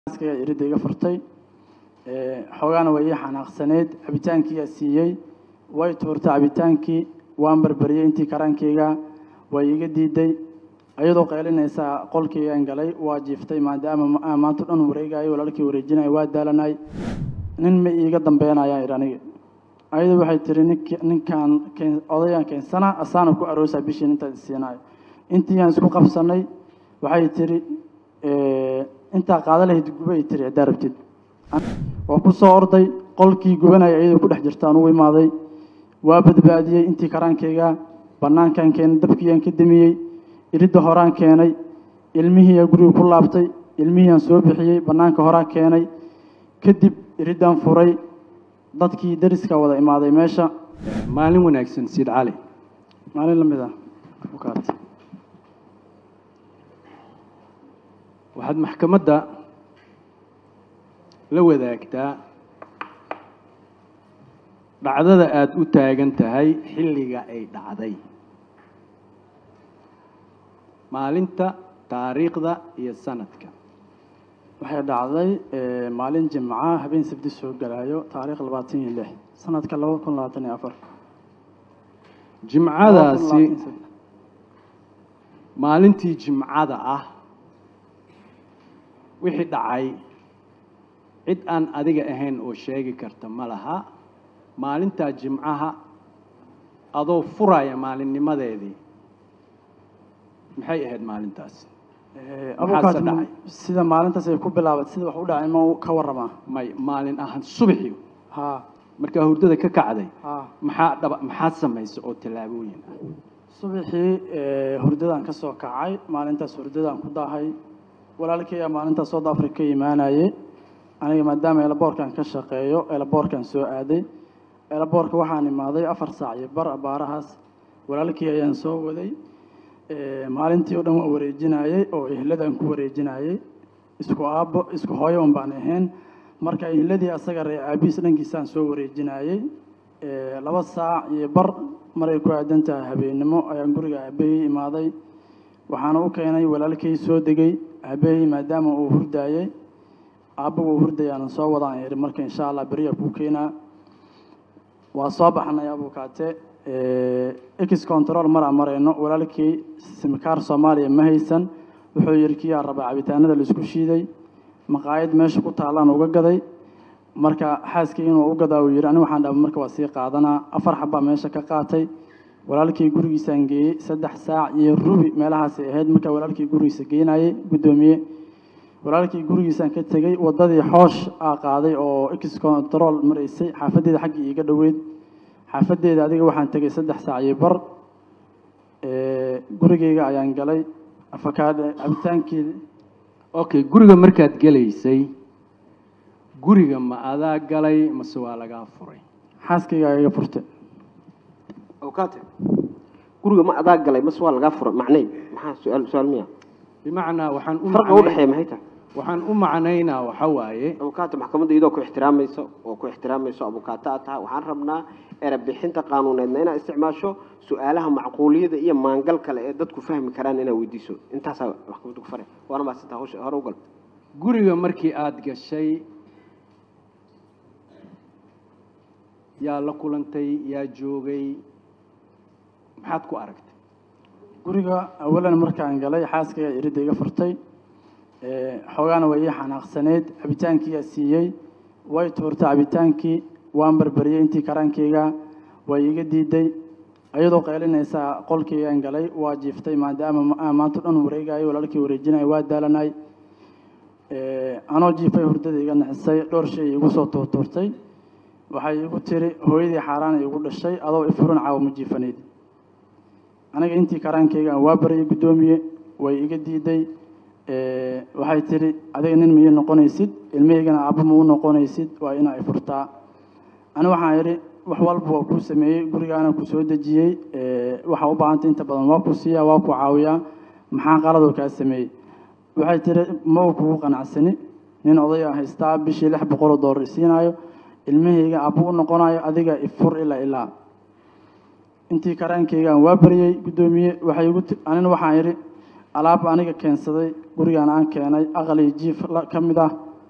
askaya iridda iga furtay xoogaana way ii xanaaqsaneyd cabitaankiiyaa siiyey way tuurtay cabitaankii waan barbariyey intii karaankeyga way iga diiday ayadoo qaylinaysaa qolkeygaan galay waa jiiftay maadaama maanta dhan wareegayo walaalkii wareejinayo waa daalanay nin ma iiga dambeynayaan idhi aniga ayadu waxay tiri nink ninkaan odayaan keensana asaana ku aroosaa bishiin intaad isiinayo intiiyaan isku qabsanay waxay tiri intaa qaada lahayd guba ay tiri haddaa rabtid waa ku soo orday qolkii gubanaya iyadoo ku dhex jirtaan ugu imaaday waa badbaadiyey intii karaankeyga bannaankaan keenay dabkiiyaan ka damiyey iridda horaan keenay ilmihiiyaa guriga ku laabtay ilmihiiaan soo bixiyey bannaanka horaan keenay kadib iriddaan furay dadkii dariska wada imaaday meesha maalin wanaagsan siid cali maalin la mid ah bukaat waxaad maxkamadda la wadaagtaa dhacdada aada u taagan tahay xilliga ay dhacday maalinta taariikhda iyo sanadka waxay dhacday maalin jimca habeen sabti soo galaayo taariikh labaatan iyo lix sanadka laba kun labaatan iyo afar jimcadaasi maalintii jimcada ah wixii dhacay cid aan adiga ahayn oo sheegi karta ma laha maalintaa jimcaha adoo furaya maalinnimadeedii maxay ahayd maalintaasi abukaas Maxaa se dhacay? sida maalintaas ay ku bilaabatay sida wax u dhacay ma ka waramaa may maalin ahaan subaxii ha markaa hurdada ka kacday ha maxaa dhaba maxaad samaysay oo tallaabooyin ah subaxii hurdadaan ka soo kacay maalintaas hurdadaan ku daahay walaalkaya maalintaas south africa ka imaanayey aniga maadaama elaboorkan ka shaqeeyo elaboorkan soo aaday elaboorka waxaan imaaday afar saac iyo bar abaarahaas walaalkii ayaan soo waday maalintii oo dhan waa wareejinayey oo ehladaan ku wareejinayey isku aabbo isku hooyo un baan ahayn marka ehladii asaga ree aabihiis dhankiisaan soo wareejinayey laba saac iyo bar maray ku aadan tahay habeennimo ayaan guriga aabahey imaaday waxaana u keenay walaalkay soo degay aabahey maadaama uu hurdaayey aabba uu hurdayaanan soo wadaan ihi marka insha allah beriya kuu keenaa waa soo baxnay abukaate ex control maraa marayno walaalkii simikaar soomaaliya ma haysan wuxuu yidhi kiyaa rabaa cabitaanada laisku shiiday maqaayad meesha ku taallaan uga gaday marka xaaskii inuu u gadaa uu yidhi aniga waxaan dhaba marka waa sii qaadanaa afar xabbaa meesha ka qaatay walaalkii gurigiisaan geeyey saddex saac iyo rubi meelahaasay ahayd markaa walaalkii gurigiisa geenayey guddoomiye walaalkii gurigiisaan ka tegey waddadii xoosh aa qaaday oo ex control maraysay xaafaddeeda xaggii iiga dhoweyd xaafaddeeda adiga waxaan tegey saddex saac iyo bar gurigeyga ayaan galay afakaadhe cabitaankii okay guriga markaad gelaysay guriga ma adaa galay mase waa lagaa furay xaaskayga iga furtay awkaate guriga ma adaa galay mase waa lagaa fura macnay maxaa su-aal su-aal miya bimacnaa waxaan u farqa macnay- udhexeeya maxay tahay waxaan u macnaynaa waxa waaye abukaate maxkamadda iyadoo ku ixtiraamayso oo ku ixtiraamayso abukaate aad tahay waxaan rabnaa erebixinta qaanuuneedna inaad isticmaasho su-aalaha macquuliyada iyo maangal kale ee dadku fahmi karaan inaad weydiiso intaasaa maxkamadda ku fare waana maasintaa hawsha hore u gal guriga markii aada gashay yaa la kulantay yaa joogay maxaad ku aragtay guriga awalan markaan galay xaaskayga iridda iga furtay xoogaana way ii xanaaqsaneyd cabitaankiiyaa siiyey way tuurtay cabitaankii waan barbariyey intii karaankeyga way iga diiday ayadoo qaylinaysaa qolkeygaan galay waa jiiftay maadaama maanta dhan wareegayo walaalkii wareejinayo waa daalanay anoo jiifay hurdada iga naxisay dhowr shay igu soo tuurtuurtay waxay igu tiri hooyadii xaaraan igu dhashay adoo ifurin caawa ma jiifanayd aniga intii karaankeyga waa baryay guddoomiye way iga diiday waxay tiri adiga nin ma ii noqonaysid ilmahaygana aabba ma u noqonaysid waa inaa i furtaa ani waxaan idhi wax walba waa kuu sameeyey gurigaana ku soo dejiyey waxaa u baahantay inta badan waa ku siiyaa waa ku caawiyaa maxaa qaladoo kaa sameeyey waxay tiri ma uu kugu qanacsani nin odaya haystaa bishii lix boqoloo doolar isiinayo ilmahayga aabba u noqonayo adiga ifur ilaa ilaa intii karaankeygaan waa baryey guddoomiye waxay igu ti- anina waxaan idhi alaab aniga keensaday gurigaan aan keenay aqali jiif la- ka mid ah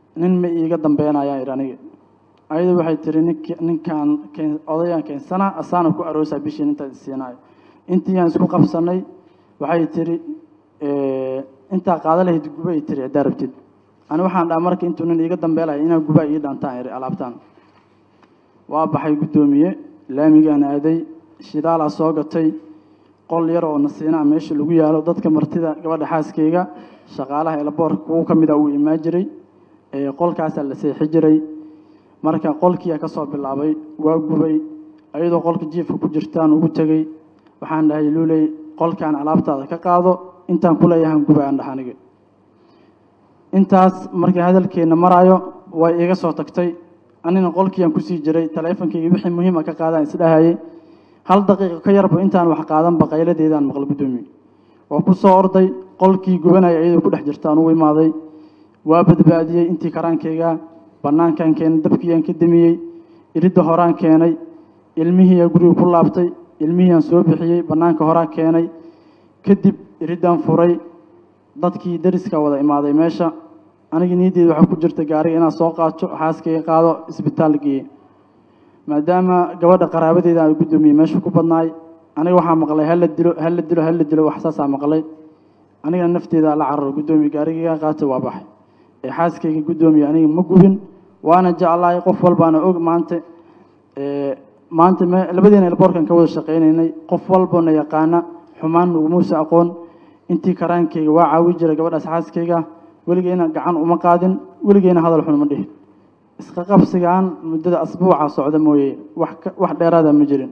nin ma iiga dambeynayaan idhi aniga ayadu waxay tiri nink ninkaan keen odayaan keensana asaana ku aroosaa bishiin intaad isiinayo intii aan isku qabsanay waxay tiri intaa qaada lahayd guba ay tiri haddaa rabtid ani waxaan dhaha marka intuu nin iiga dambeelaya inaa guba ii dhantaan idhi alaabtaan waa baxay guddoomiye laamigaan aaday shidaalaa soo gatay qol yar oo nasiinaa meesha lagu yaalo dadka martida gabadha xaaskeyga shaqaalaha elaboorka kuwo ka mid a uu imaan jiray qolkaasaa la seexi jiray marka qolkiiyaa ka soo bilaabay waa gubay ayadoo qolka jiifka ku jirtaan ugu tegey waxaan dhahay luuley qolkaan alaabtaada ka qaado intaan ku leeyahan guba aan dhaha aniga intaas markii hadalkeenna maraayo way iga soo tagtay anina qolkiiaan kusii jiray taleefonkeyga wixii muhiima ka qaadaan isdhahayay hal daqiiqo ka yarba intaan wax qaadanba qayladeedaan maqla guddoomiye waa ku soo orday qolkii gubanaya iyadoo ku dhex jirtaan ugu imaaday waa badbaadiyey intii karaankeyga bannaankaan keenay dabkiiyaan ka damiyey iridda horaan keenay ilmihiiyaa guriga ku laabtay ilmihiiaan soo bixiyey bannaanka horaan keenay kadib iriddaan furay dadkii dariska wada imaaday meesha aniga niyaddeeda waxaa ku jirta gaariga inaan soo qaato xaaskayga qaado isbitaal geeye maadaama gabadha qaraabadeeda aan guddoomiye meesha ku badnaay aniga waxaa maqlay hala dilo hala dilo hala dilo wax saasaa maqlay anigana nafteeda la cararo guddoomiye gaarigayga qaatay waa baxay ee xaaskayga guddoomiye aniga ma gubin waana jeclahay qof walbaana og maanta maanta me labadeena elboorkan ka wada shaqaynaynay qof walbana yaqaana xumaan nagumuusa aqoon intii karaankayga waa caawi jiray gabadhaas xaaskayga weligeyna gacan uma qaadin weligeyna hadal xun uma dhihin iska qabsigaan muddada asbuuca socda mooye wax wax dheeraada ma jirin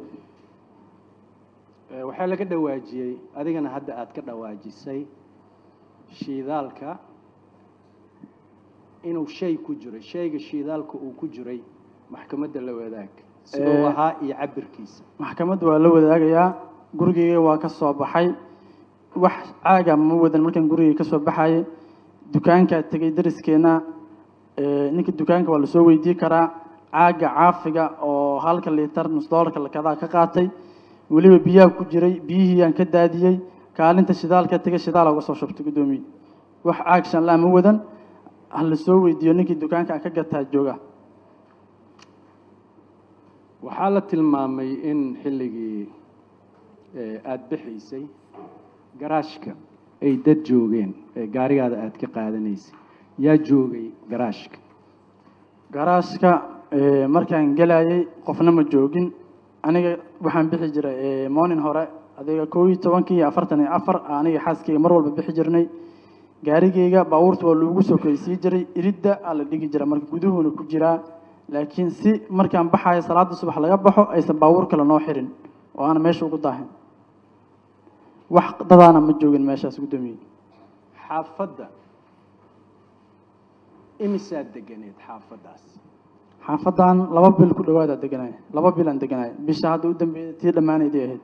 waxaa laga dhawaajiyey adigana hadda aad ka dhawaajisay shiidaalka inuu shay ku jiray shayga shiidaalka uu ku jiray maxkamadda la wadaag siduu ahaa iyo cabirkiisa maxkamadda waa la wadaagayaa gurigeyga waa ka soo baxay wax caaga ma wadan markaan gurigeyga ka soo baxayay dukaankaa tegey dariskeenna ninka dukaanka waa lasoo weydii karaa caaga caafiga oo halka liitar nus doolarka lakadaa ka qaatay weliba biyaha ku jiray biyihiiyaan ka daadiyey kaalinta shidaalka tegay shidaala uga soo shubtay guddoomiye wax caag shanlaa ma wadan ha lasoo weydiiyo ninkii dukaanka aan ka gataa jooga waxaa la tilmaamay in xilligii aada bixiysay garaashka ay dad joogeen ee gaarigaada aada ka qaadanaysay yaa joogay garaashka garaashka markaan gelayay qofna ma joogin aniga waxaan bixi jiray morning hore adiga kow iyo tobankii iyo afartan iyo afar aniga xaaskayga mar walba bixi jirnay gaarigeyga baabuurta waa loogu sokeysii jiray iridda aa la dhigi jira marka guduhuuna ku jiraa laakiin si markaan baxayo salaada subax laga baxo aysan baabuur kale noo xirin oo aana meesha ugu daahin wax dadaana ma joogin meeshaas guddoomiye xaafadda imisaad deganeed xaafaddaas xaafadan laba bil ku dhawaadaa deganay laba bil aan deganay bisha hadda u dambeeyay tii dhammaanaydii ahayd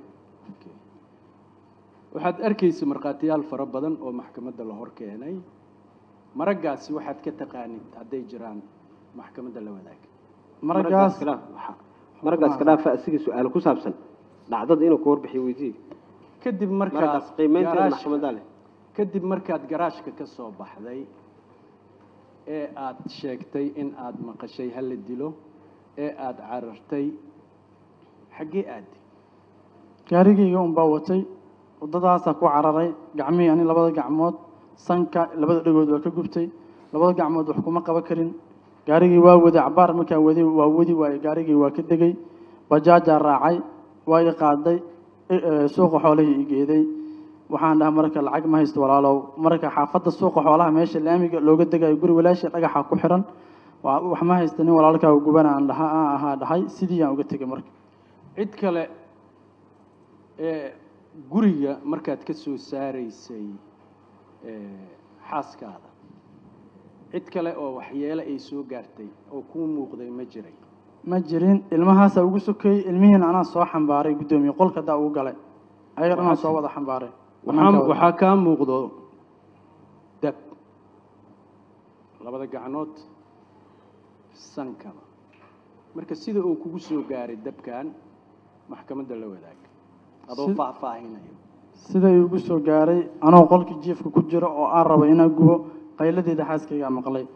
waxaad arkaysa markhaatiyaal fara badan oo maxkamadda la hor keenay maraggaasi waxaad ka taqaanid hadday jiraan maxkamadda la wadaaga maragaas maragaas ka dhaafa asiga su-aal ku saabsan dhacdada inuu ka warbixiyo weydiiye kadib maragaas markaad qiimeynteeda garaashka- maxkamadda leh kadib markaad garaashka ka soo baxday ee aad sheegtay in aad maqashay ha la dilo ee aad carartay xaggee aadi gaarigayga unbaa watay waddadaasaa ku cararay gacmihii ani labada gacmood sanka labada dhagood waa ka gubtay labada gacmood wax kuma qaban karin gaarigii waa waday cabaar markaa waday waa wadi waaye gaarigii waa ka degay bajaajaa raacay waa i qaaday i- ee, suuqa xoolihii i geeday waxaan dhaha marka lacag ma haysto walaalow marka xaafadda suuqa xoolaha meesha laamiga looga degayo guri walaashii dhagaxa ku xiran waa wax ma haysta nin walaalkaa gubana aan dhaha aan ahaa dhahay sidii aan uga tegay marka cid kale ee guriga markaad ka soo saaraysay ee, xaaskaada cid kale oo waxyeelo ay soo gaartay oo kuu muuqday ma jiray ma jirin ilmahaasaa ugu sokeeyey ilmihiina anaa soo xambaaray guddoomiye qolka daa ugu galay ayaga dhanaa soo wada xambaaray waxaa waxaa kaa muuqdo dab labada gacnood sankaba marka sida uu kugu soo gaaray dabkan maxkamadda la wadaaga adoo Si- faahfaahinayo siday ugu soo gaaray anoo qolkii jiifka ku jiro oo aan rabo inaan gubo qayladeeda xaaskaygaa maqlay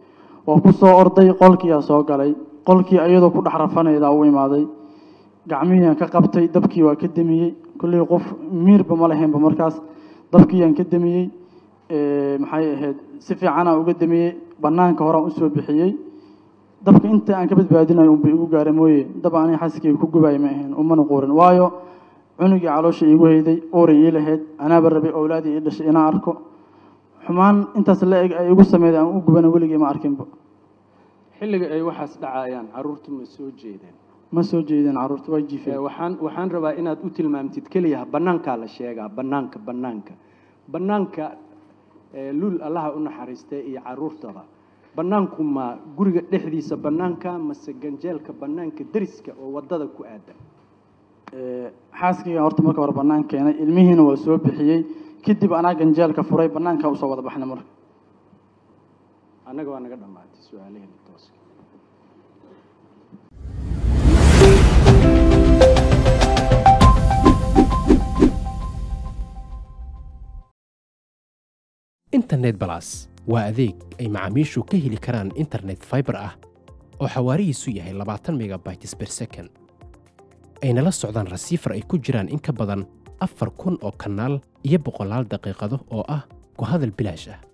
waa ku soo orday qolkiiyaa soo galay qolkii ayadoo ku dhex rafanaydaa u imaaday gacmihiiyaan ka qabtay dabkii waa ka demiyey kolley qof miirba ma lahaynba markaas dabkiiyaan ka demiyey maxay ahayd si fiicanaan uga demiyey bannaanka horaan usoo bixiyey dabka inta aan ka badbaadinayo unba igu gaara mooye dab aniga xaskeyga ku gubaaya ma ahayn umana quurin waayo cunugii caloosha iigu hayday uuray ii lahayd anaaba rabay owlaadii ii dhashay inaan arko xumaan intaas la eg ay igu sameyday aan u gubana weligii ma arkinba xilliga ay waxaas dhacayaan carruurtu ma soo jeedeen ma soo jeedin carruurta waa Ee, jiifeen waxaan waxaan rabaa inaad u tilmaamtid keliya bannaankaa la sheegaa bannaanka bannaanka bannaanka ee, luul allaha u naxariistay iyo carruurtaba bannaanku ma guriga dhexdiisa bannaanka mase ganjeelka bannaanka deriska oo waddada ku aadan Ee, xaaskayga horta marka hore bannaan keenay ilmihiina waa soo bixiyey kadib anaa ganjeelka furay bannaankaa usoo wada baxnay marka annaga waa naga dhammaatay su-aalaheena tooska internet balas waa adeeg ay macaamiishu ka heli karaan internet fiber ah oo xawaarihiisu yahay labaatan megabytes per second ayna la socdaan rasiifar ay ku jiraan in ka badan afar kun oo kanaal iyo boqolaal daqiiqado oo ah ku hadal bilaash ah